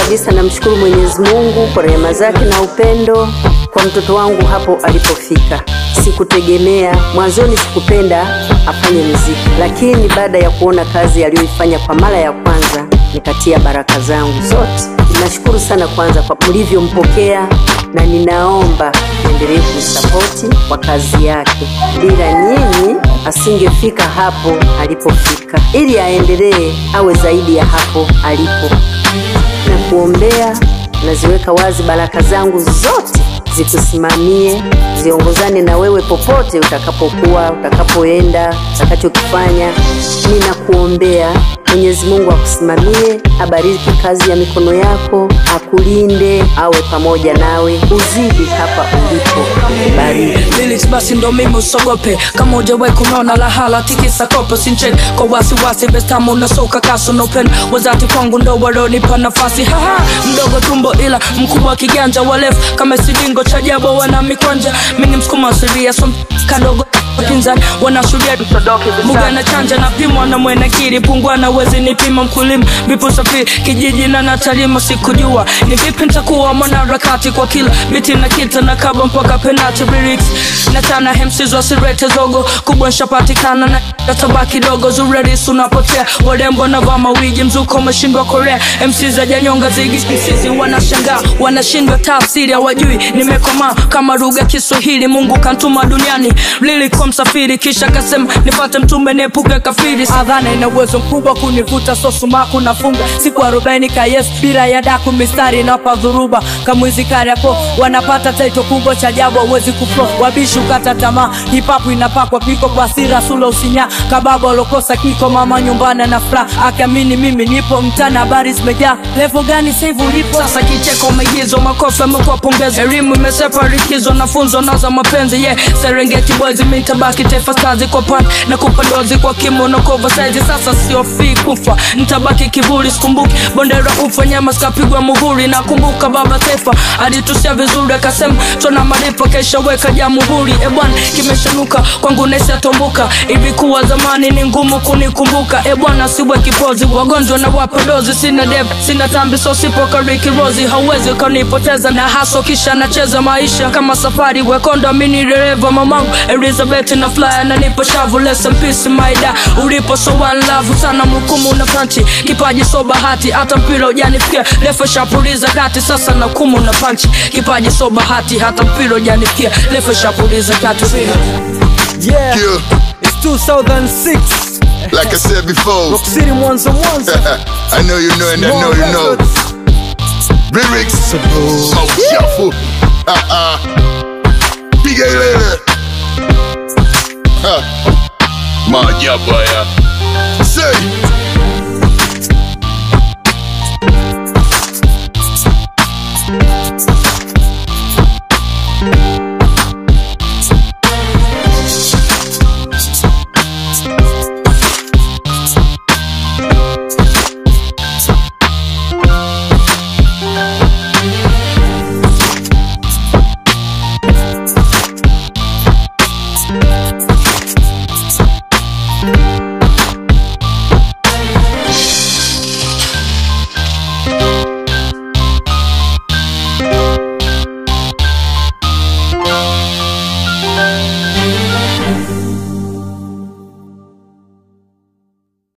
kabisa namshukuru Mwenyezi Mungu kwa rehema zake na upendo kwa mtoto wangu hapo alipofika. Sikutegemea mwanzoni, sikupenda afanye muziki, lakini baada ya kuona kazi aliyoifanya kwa mara ya kwanza nikatia baraka zangu zote. Ninashukuru sana kwanza kwa mlivyompokea, na ninaomba endelee kumsapoti kwa kazi yake. Bila nyinyi asingefika hapo alipofika, ili aendelee awe zaidi ya hapo alipo na kuombea. Naziweka wazi baraka zangu zote zikusimamie, ziongozane na wewe popote utakapokuwa, utakapoenda, utakachokifanya. Ninakuombea Mwenyezi Mungu akusimamie, abariki kazi ya mikono yako, akulinde, awe pamoja nawe, uzidi hapa ulipo. Bariki. lyrics basi ndo mimi usogope kama ujawahi kunaona lahala tikisa kopo sinche kwa wasiwasi bestamu unasoka kaso na upendo wazati kwangu ndo walonipa nafasi haha mdogo tumbo ila mkubwa kiganja walefu kama silingo cha jabo wana mikwanja mini msukuma siria so kadogo pinzani wanashuhudia buga na chanja na pimwa na mwenekiri pungwa na wezi nipima mkulima vipo safiri kijiji na natalima sikujua ni vipi nitakuwa mwanaharakati kwa kila biti na kita na kaba mpaka penalty lyrics na tana hemsizo asirete zogo kubwa nshapatikana na katabaki dogo zureris unapotea warembo na vaa mawigi mzuko umeshindwa korea mc za janyonga zigi msizi wanashangaa wanashindwa tafsiri hawajui nimekomaa kama lugha kiswahili mungu kantuma duniani lilikuwa msafiri kisha kasema nipate mtume niepuke kafiri adhana ina uwezo mkubwa kunivuta sosumaku nafunga siku arobaini kayes bila ya daku mistari inapa dhuruba kamwizi kariapo wanapata taito kubwa cha jabu awezi kuflo wabishi ukata tamaa hipapu inapakwa piko kwa sira sula usinya kababa walokosa kiko mama nyumbani na furaha akiamini mimi nipo mtani habari zimejaa levo gani saivu ulipo sasa kicheko maigizo makofi amekuwa pongezi elimu imesepa rikizo nafunzo naza mapenzi yeah serengeti boys mitabaki taifa stars kwa pan na kupandozi kwa kimono kova saizi sasa sio fi kufa nitabaki kivuli sikumbuki bondera ufa nyama zikapigwa muhuri nakumbuka baba taifa alitusia vizuri akasema tuna malipo kesha weka jamhuri ebwana kimeshanuka kwangu nesi atombuka ilikuwa zamani ni ngumu kunikumbuka ebwana siwe kipozi wagonjwa na wapodozi sina deb sina tambi so sipo karikirozi hauwezi ukanipoteza na haso kisha nacheza maisha kama safari wekonda mini dereva mamangu elizabeth na flyer na nipo shavu lesen peace maida ulipo so one love sana mhukumu na panchi kipaji so bahati hata mpira ujanifikia lefe shapuliza kati sasa na kumu na panchi kipaji so bahati hata mpira ujanifikia lefe shapuliza kati Yeah, Yeah, it's 2006. like I said before, Rock City Mwanza Mwanza. I know you know and I know you know. Lyrics, Smoke Shuffle, uh-uh. Piga ilele. Ha. Maajabu haya. Say,